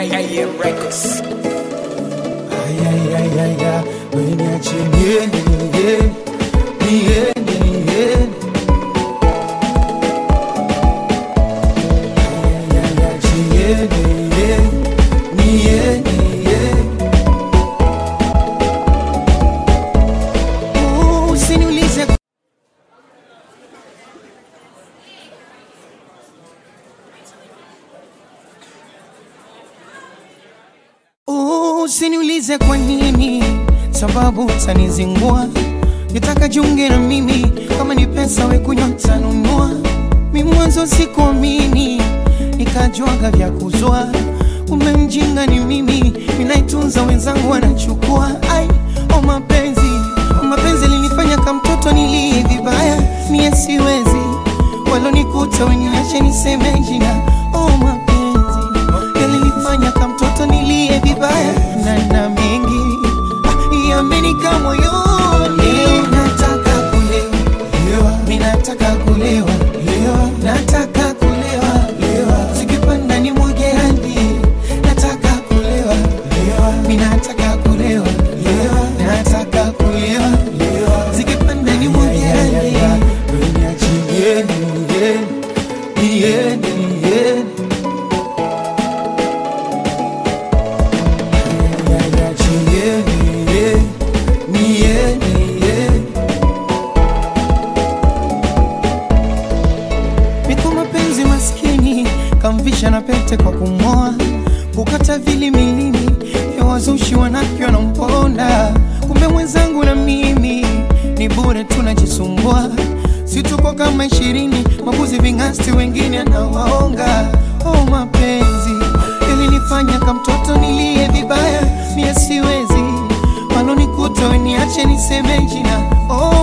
AM Records. Ayayayaya, weniache niende, niende, niende, niende. Ayayaya, niende, niende, niende, niende. Oh, Usiniulize Oh, Usiniulize kwa nini, sababu utanizingua. Nitaka jiunge na mimi, kama ni pesa we kunywa tanunua. Mi mwanzo sikuamini, nikajuaga vya kuzua. Umemjinga ni mimi, ninaitunza wenzangu wanachukua. Ai, oh mapenzi, oh mapenzi linifanya kama mtoto nilie vibaya. Mie siwezi, walonikuta weniache niseme jina. Oh mapenzi, yalinifanya kama mtoto nilie vibaya na na mengi ah, yamenika moyoni. Nataka kulewa, mi nataka kulewa, nataka kulewa, zikipanda ni mwage hadi. Nataka kulewa, mi nataka kulewa, nataka kulewa, zikipanda ni mwage hadi. Niende, niende, niende. Niko mapenzi maskini kamvisha na pete kwa kumoa kukata vili milini vya wazushi wanavyo namponda kumbe mwenzangu na mimi ni bure tunajisumbua situko kama ishirini mabuzi vingasti wengine anawaonga oh mapenzi ilinifanya kamtoto nilie vibaya mie siwezi walonikuta weniache niseme jina oh